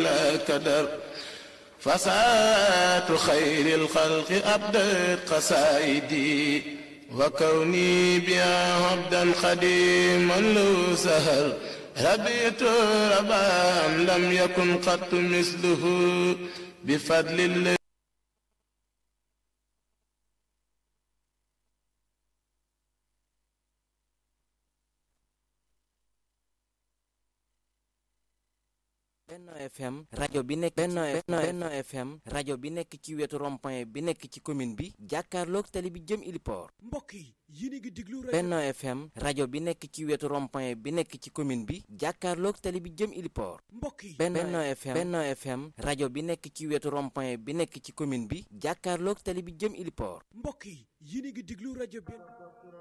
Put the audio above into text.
بلا كدر فساة خير الخلق أبدت قصائدي وكوني بها عبدا خديما له سهر ربيت ربا لم يكن قط مثله بفضل الله Benno FM rajo bi nekk Benno Benno FM rajo bi nekk ci wetu rond-point bi nekk ci commune bi jàkkaarloog tali bi jëm Iliport mbokk yi yéen a ngi déglu rajo Benno FM rajo bi nekk ci wetu rond-point bi nekk ci commune bi jàkkaarloog tali bi jëm Iliport mbokk yi Benno FM Benno FM rajo bi nekk ci wetu rond-point bi nekk ci commune bi jàkkaarloog tali bi jëm Iliport mbokk yi yéen a ngi déglu rajo Benno